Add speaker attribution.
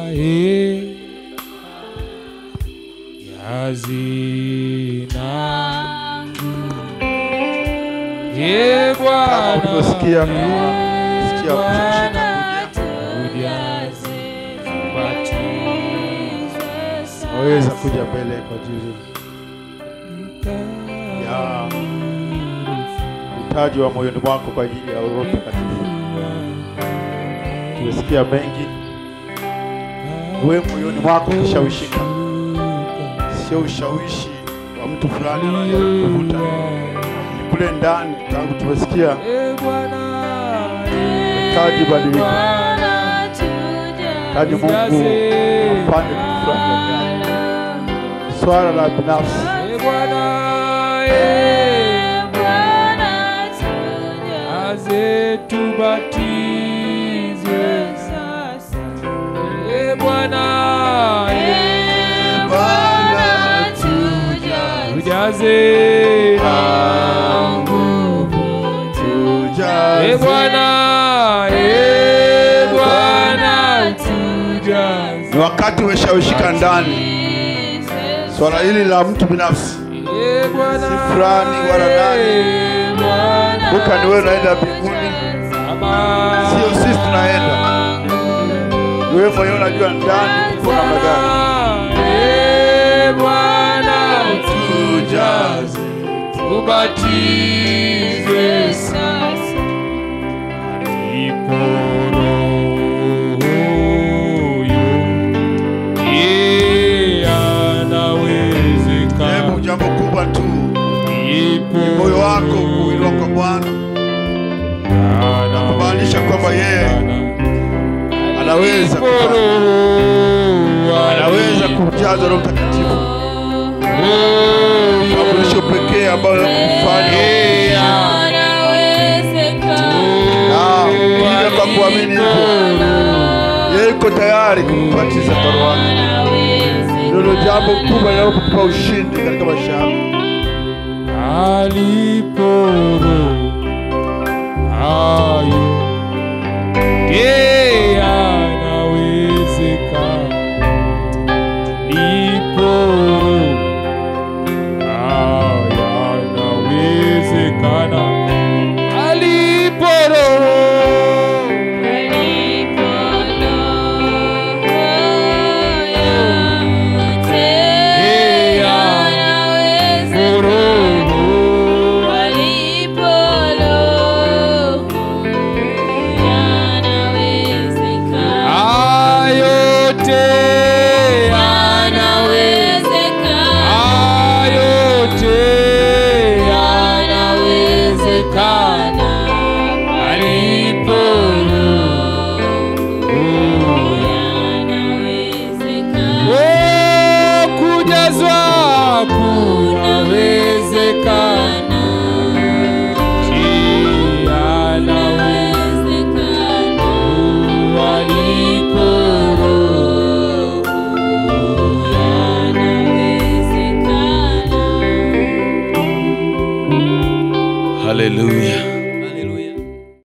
Speaker 1: eh, yazina Ee Bwana,
Speaker 2: Kama ulivyosikia, sikia
Speaker 1: Bwana,
Speaker 2: kuja.
Speaker 1: ujaze
Speaker 2: waweza kuja mbele kwa ajili ya utaji wa moyoni mwako kwa ajili ya Roho Mtakatifu. Tumesikia mengi, wewe moyoni mwako ukishawishika, sio ushawishi wa mtu fulani anayekuvuta Ni kule ndani. Tangu tumesikia
Speaker 1: Ee Bwana,
Speaker 2: taji badilika,
Speaker 3: Bwana,
Speaker 2: taji Mungu afanye kitu fulani ndani yako. swala la binafsi
Speaker 1: Ee Bwana, ee, aze tubatizwe Ee Bwana, ee, ujaze na nguvu Ee Bwana, ee Bwana, tujaze
Speaker 2: ni wakati umeshawishika ndani swala hili la mtu binafsi
Speaker 1: Ee Bwana,
Speaker 2: Si fulani wala nani.
Speaker 1: ee Bwana,
Speaker 2: Kumbuka ni wewe unaenda mbinguni,
Speaker 1: Ama-
Speaker 2: sio sisi tunaenda. Ni wewe mwenyewe unajua ndani uko namna gani.
Speaker 1: Ee Bwana, tujaze, tubatizwe Alipo Roho yu, yeye anawezekana.
Speaker 2: Hebu jambo kubwa tu
Speaker 1: Alipo
Speaker 2: ni moyo wako kuinua kwa Bwana, kumaanisha kwamba yeye anaweza
Speaker 1: Alipo
Speaker 2: kufanya.
Speaker 1: Roho
Speaker 2: anaweza kujaza Roho Mtakatifu, mafundisho pekee ambayo kufanya na ukija kwa kuamini hivyo, yeye yuko tayari kukubatiza kwa Roho wake. Ndilo jambo kubwa linalokupa ushindi katika maisha yako.
Speaker 1: aliporo ayo ye anawezeka liporo ayo anawezekana aliporo ye anawezekana ayote ayote yanawezekana alipo Oh, kujazwa kunawezekana yanawezekana alipo
Speaker 4: Haleluya.